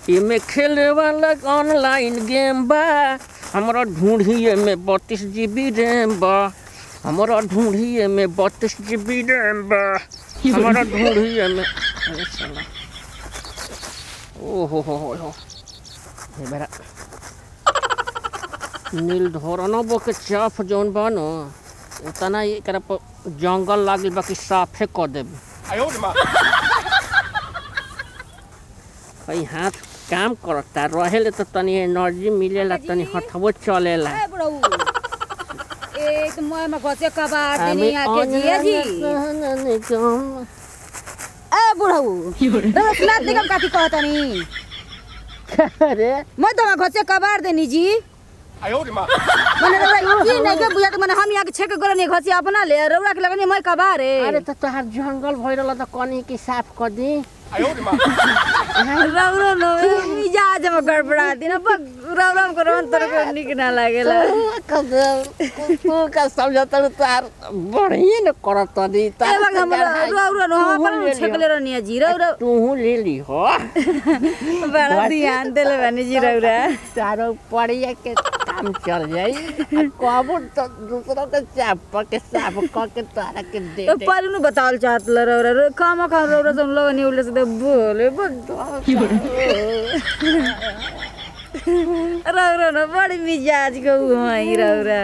एमे खेले वाला ऑनलाइन गेम बा हमरा ढूंढिए में बत्तीस जीबी रैम बा हमरा ढूंढिए में बत्तीस जीबी रैम बा हमरा ढूंढिए में अरे साला ओहो हो हो हो ये बेरा नील धोरनो के चाफ जौन बा न उतना एकरा पर जंगल लागिल बा कि साफे क देबे 哎呦我的妈！ कई हाथ काम करता रहेले तो तनी एनर्जी मिलेला तनी हथवो चलेला ए बुढ़ऊ एक मोय में घसे कबाड़ देनी आके जिया जी ए बुढ़ऊ तो सुना देखम काठी कहतनी अरे मैं तो घसे कबाड़ देनी जी 哎呦我的妈！ मने रउरा ई नहीं के बुझा मने हम यहाँ के छेक गोरनी घसी अपना ले रउरा के लगनी मैं कबाड़ रे अरे तो तोहार जंगल भइरल त कनी के साफ कर दी 哎呦我的妈！ रउरा नो मिजाज में गड़बड़ा दिन अब रउरा को रवन तर को निक ना लागेला तू का समझत तोहार बढ़िया न करत दी ए बग हम रउरा नो हम अपन छेक ले रहनी जी रउरा तू ले ली हो बड़ा ध्यान देले बानी जी रउरा तारो पड़िया के काम चल जाई कबो तो दूसरा के चाप के साफ क के तोहरा के दे तो दे पहले नु बतावल चाहत ल रउरा रे काम खा रउरा तुम लोग नहीं उल्ले से तो बोले बड़ा रउरा न बड़ी मिजाज को हुई रउरा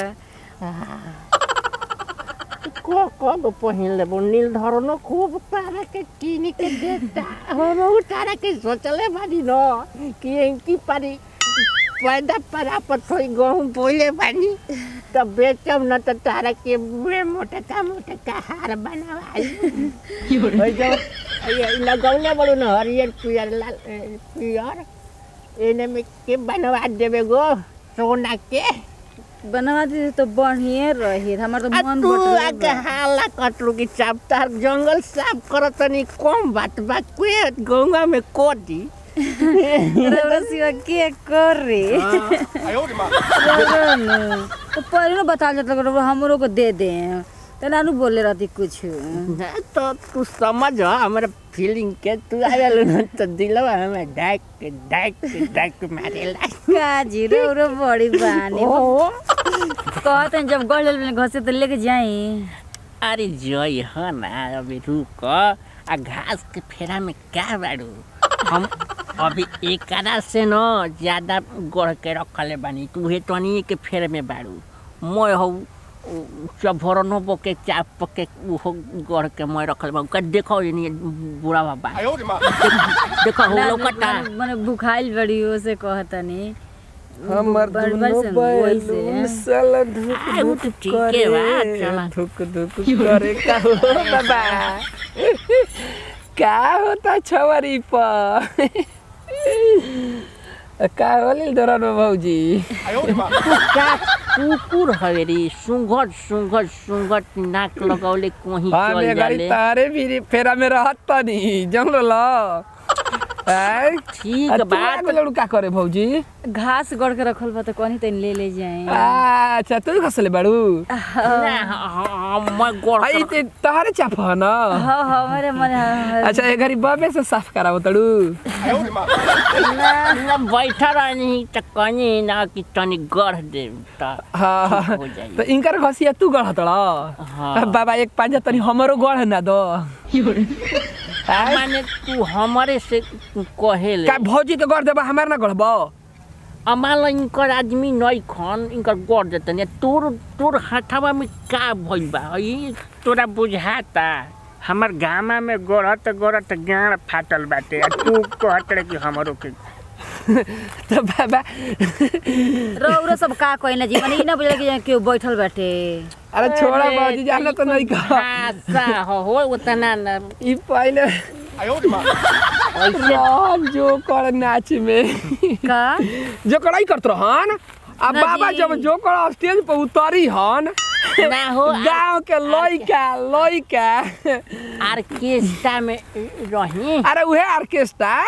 को को गो पहिन लेबो नील धरनो खूब तारा के किनी के देता हम उ तारा के सोचले बानी न कि एंकी पारी पैदा परा पर थोड़ी गहूँ बोले बानी तब बेचम न त तारा के मुहे मोटे का मोटे का हार बनावाई ओइ जब ये लगौले बड़ू न हरियर पियर लाल ए, पियर एने में के बनवा देबे गो सोना के बनवा दी तो बढ़िया रही हमार तो आ मन तू बटले आके हाला कटरू की चाप तार जंगल साफ करत तनी कम बात बा के गंगा में कोदी रउरा सिवा के कर रे 哎呦我的妈！ रउरा न तो पहले न बता जात रउरा हमरो को दे दे तो नानू बोले रहती कुछ ना तो तू समझ हमारे फीलिंग के तू आवेल न तो दिलवा हमें डाक के डाक के डाक के मारेला काजी रउरा बड़ी बानी ओ कहते हैं जब गढ़ में घसे तो लेके जाई अरे जय ह ना अभी रुक आ घास के फेरा में क्या बाड़ू हम अभी एकरा से न ज्यादा गढ़ के रखले बानी तू हे तनी के फेर में बाड़ू मैं हौ चभरनो के चाप के उहो गढ़ के मैं रखल बा का देखो ये बुढ़ा बाबा 哎呦我的妈！ देखो हो लोकटा मने भुखाइल बड़ी हो से कहतनी हमर बड़- बड़ दुनो सन वही से। बैलून साला धुक आ, उ धुक तो ठीके बा, करे चला। धुक धुक करे का हो बाबा का होता छवरी पर का होलिल दरनो भौजी 哎呦我的妈！ का कुकुर हवेरी सुंघट सुंघट सुंघट नाक लगौले कोही हाँ चल मैं गाड़ी जाले तारे भी फेरा में रहत तनी जंगल ल ऐ ठीक आ, तू बात आके लड़ू का करे भौजी घास गढ़ के रखल बा तो कहीं तनी ले ले जाए अच्छा तू खसले बाड़ू ना हम मैं गोड़ आई ते तहरे चाप ह न हाँ हाँ हमारे मने अच्छा ए घरी बबे से साफ करावो तड़ू 哎呦我的妈！ ना बैठा रहनी त कनी ना कि तनी गढ़ दे त हाँ ठीक हो जाई। तो इनकर घसिया तू गढ़त हाँ। बाबा एक पांजा तनी हमरो गढ़ ना दो माने तू हमारे से कहेले का भौजी के गढ़ देबा हमार ना गढ़बो अमाल इनकर आदमी नई खन इनकर गढ़ देतन तोर तोर हाथवा में का भइल बा ई तोरा बुझाता हमर गामा में गढ़त गढ़त गाड़ फाटल बाटे आ तू कहत रहे कि हमरो के तो बाबा रौरा सब का कहना जी मने ई ना बुझल कि केहू बैठल बाटे अरे छोड़ा भौजी जाना तो नहीं कह आशा हो हो उतना न ई पहले 哎呦我的妈！ राम जो कर नाच में का जो कड़ाई करत रहन अब ना बाबा जी। जब जो कर स्टेज पर उतरी हन ना हो गांव के लइका लइका ऑर्केस्ट्रा में रही अरे उहे ऑर्केस्ट्रा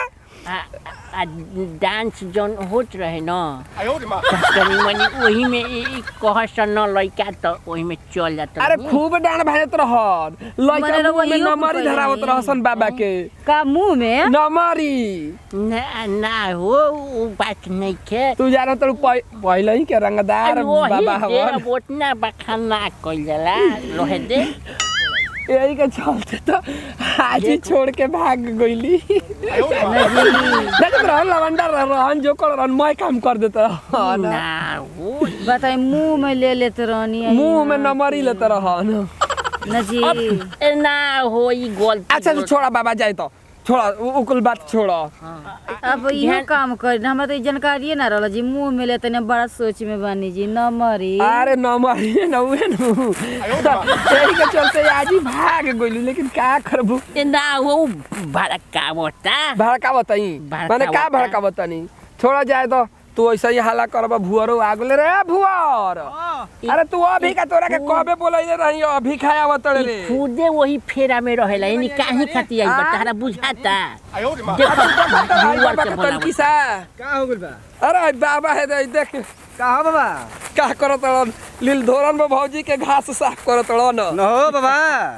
आ, आ डांस जौन होत रहे न 哎呦我的妈！ तनी मनी वही में ई ई कहस न लइका त वही में चल जात अरे खूब डांड भाजत रहन लइका मने रउआ मुंह में इहो नमरी पकड़ धरावत लेनी। रहसन बाबा के का मुंह में नमरी ना ना हो उ बात नहीं के तू जाना तो पहले ही के रंगदार बाबा हवन उतना बखाना कइल जाला रहे दे यही के चलते तो आज ही छोड़ के भाग गईली 哎呦我的妈！ देखत रहन लवंडर रहन जो कर रहन मैं काम कर देता रहन ना हो बताई मुंह में ले लेते रहनी मुंह में नमरी लेते रहन न जी ए, ना हो ई गलती अच्छा तो छोड़ा बाबा जाए तो छोड़ा उ- उकुल बात छोड़ा अब इहो काम करी हमरा तो ई जानकारिए ना रहल जी मुंह में लेते ने बड़ा सोच में बानी जी न मरी अरे नमरी न उहे नु यही के चलते आज ही भाग गईली लेकिन का करबू ए, ना हो उ भड़का मोटा भड़का बताई भड़का माने का बता। भड़का बतानी छोड़ा जाए तो तू ऐसा ही हाला करबा भुअरो आगले रे भुअर अरे तू अभी का तोरा के कबे बोलैले रही अभी खाया बतड़े रे खुदे वही फेरा में रहेला यानी काहे खाती आई बा तारा बुझाता 哎呦我的妈！ देखो आई जुआर बाबा के के बोलावता। तनकी सा का हो गइल बा अरे बाबा है दे देख का हो बाबा का करत रहन लील धोरन में भौजी के घास साफ करत रहन न हो बाबा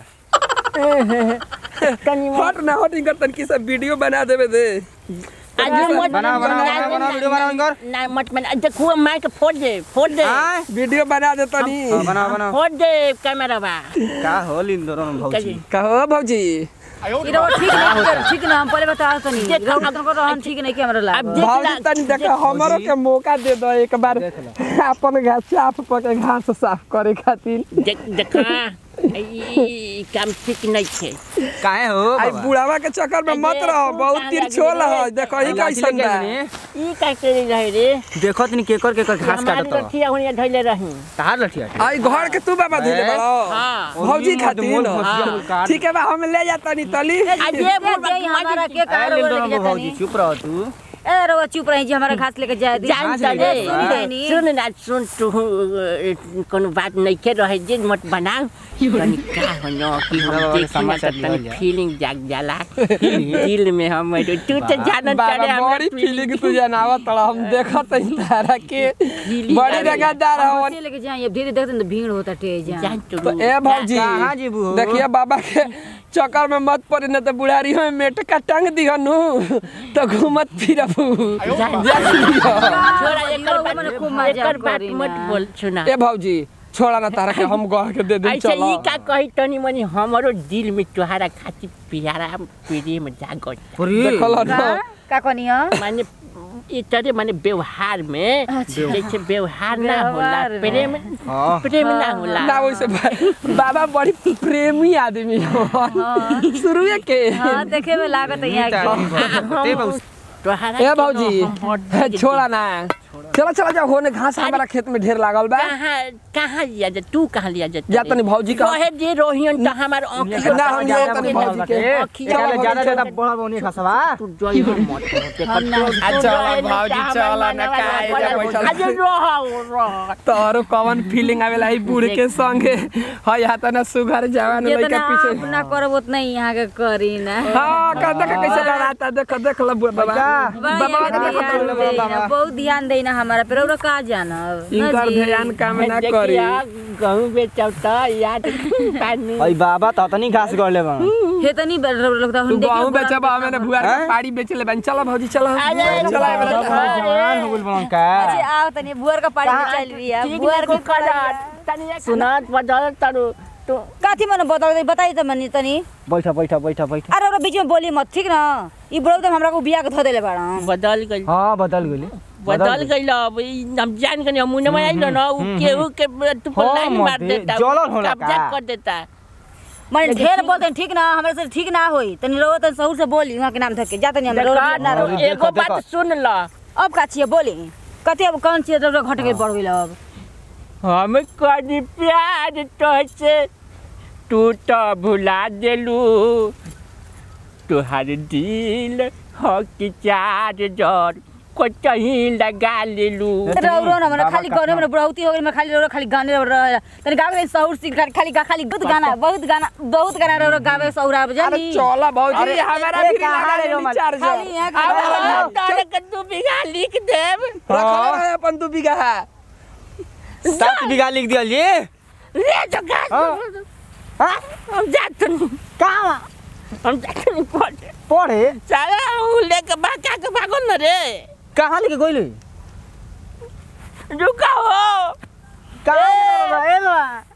तनी हट ना हट इनकर तनकी सा वीडियो बना देबे दे आज मत बना, बना, बना, बना, वीडियो बना इनकर। ना मत बना देखो माइक फोड़ दे फोड़ दे आय वीडियो बना दे तनी हाँ, बना बना फोड़ दे कैमरा बा का हो लिंदोरन भौजी कहो भौजी 哎呦我 ई 的 रहो 妈！ ठीक नहीं कर ठीक ना हम पहले बता तनी देख, रहो अब- तुमको रहन ठीक नहीं के हमरा अब लाग देख भौजी ला- तनी देख हमरो के मौका दे दो एक बार अपन घास साफ क के घास साफ करे खातिर देख देखा ई- ई ई काम ठीक नहीं छे काहे हो आई बाबा बुढ़ावा के चक्कर में मत रहो बहुत तिरछोल है देखो ही कैसन बा ई का करे रहे रे देखो तनी केकर केकर घास हमारे काटत लठिया होनिया धइले रही तार लठिया आई घर के तू बाबा धइले ए? बड़ो हां भौजी खातिर मोल न। फसिया काट ठीक है बा हम ले जाता नहीं तली आज ये जाई हमारा के ए कार लिंदोरन लेके भौजी जानी चुप रह तू ए रहो चुप रही जी हमारा घास लेके जाए दी जान घास चले लेके जा। सुन लेनी। सुन ना सुन तू कोनो बात नहीं के रहे जे मत बनाओ तनी का हो न कि हम बाबा के देखी ना समाचार त लिहल तनी जाए। फीलिंग जाग जाला दिल में हम तू तो जानत बाबा चले हमरा बड़ी फीलिंग तू जनावा तड़ा हम देखत हई तारा के फीलिंग बड़ी आवेला। रंगदार हवन बच्चे लेके जाए अब धीरे देखते न तो भीड़ होता टे जा जान तू तो ए भौजी कहाँ जीबू हो? देखिए बाबा के चक्कर में मत पड़ी न तो बुढ़ारी में मेटका टांग दिहनु तो घूमत फिरबू 哎呦我的妈！ जा दियो। छोड़ा एकर लोग बात मने खूब मजाक एकर बात करी मत ना। बोल सुना ए भौजी छोड़ा ना तारा के हम गह के दे दे ऐसे चलो ई का कही तनी मनी हमरो दिल में तुहारा खातिर प्यारा प्रेम जागत देखल का न का कहनी ह माने ई तरह माने व्यवहार में जैसे व्यवहार ना होला व्यवहार में। प्रेम हाँ प्रेम ना होला ना वैसे बा- बाबा बड़ी प्रेमी आदमी हो शुरू के हां देखे में लागत है यहाँ के ते बहुत तुहारा ए भौजी छोड़ा ना चलो चलो जाओ होने घास हमारा खेत में ढेर लागल बा कहाँ कहाँ लिया जा तू कहाँ लिया जा जा तनी भौजी का कहे जे रोहियन त हमार आँखियों ना हम लिया तनी भौजी के आँखियों चलो ज्यादा भौजी, ज्यादा चलो। बड़ा बनी खसवा तू जोई हो मत हम ना- अच्छा, भौजी, चलो ना, काहे जा बैठल? अरे रहो रहो तोरो कवन फीलिंग आवेला है बूढ़ के संगे हय हाथ ना सुघर जवान लइका जितना पीछे आप ना करब उतना ही यहाँ के करी ना हां का देख कैसे लड़ाता देख देख ल बाबा बड़ा बाबा के ध्यान देखो तो देना, बहुत ध्यान देना हमारा पे रौरा का जाना इनकर ध्यान काम ना करी गहूँ बेचब त याद पानी अई बाबा त तनी घास गड़ले बा हे तनी लगता तू गहूं बेचब हमें बुआर के पाड़ी बेचले बन चलो भौजी चलो अरे, चलो अरे, जवान हो गइल बा का अच्छा आओ तनी बुआर का पानी में चल बिया ठीक बुआर नहीं के को कर तनी सुनात बदल तरू तो काथी मन बताओ दे बताई त मनी तनी बैठा बैठा बैठा बैठा अरे ओरा बीच में बोली मत ठीक ना ई बड़ो तो हमरा को बिया के धो देले बाड़ा बदल गई हाँ बदल गइली बदल गई अब ई हम जान के मुंह में आइल न उ केहू के तू पर हाँ, लाइन मार मत, देता जलन होला कब्जा का? कर देता मन ढेर बोलते हैं, ठीक ना हमरा से ठीक ना होई तनी रो तनी सहूर से बोली वहां के नाम धके जा तनी हम रो देखा ना रो देखो, एगो देखो। बात सुन ल अब का छिए बोली कते अब कौन चीज रो घट के बढ़ गइल अब हम कनी प्यार तोहसे तू तो भुला देलू तुहार दिल हो कि चार जर कहीं लगा लेलू रौरो न भने बाबा खाली गाने में बुढ़ौती हो गई मैं खाली रौरो खाली गाने रह तनी गावे सहूर सीख खाली खाली खाली बहुत गाना बहुत गाना बहुत गाना रौरो गावे सहूर आब अरे जानी चला भौजी अरे, हमारा ए, भी कहाँ लगा रे दे रोमन? चार्ज खाली यहाँ अब खाली हम तारे के दू बीघा लिख देब रखले रहे अपन दू बीघा सात बीघा लिख दियल जी ले जो घास हाँ हम जाते नहीं कहाँ हम जाते नहीं पड़े पढ़े साला उ लेके भागा के भागो न रे कहाँ लेके गइल रुका हो कहाँ लेके गइल बा? ए बा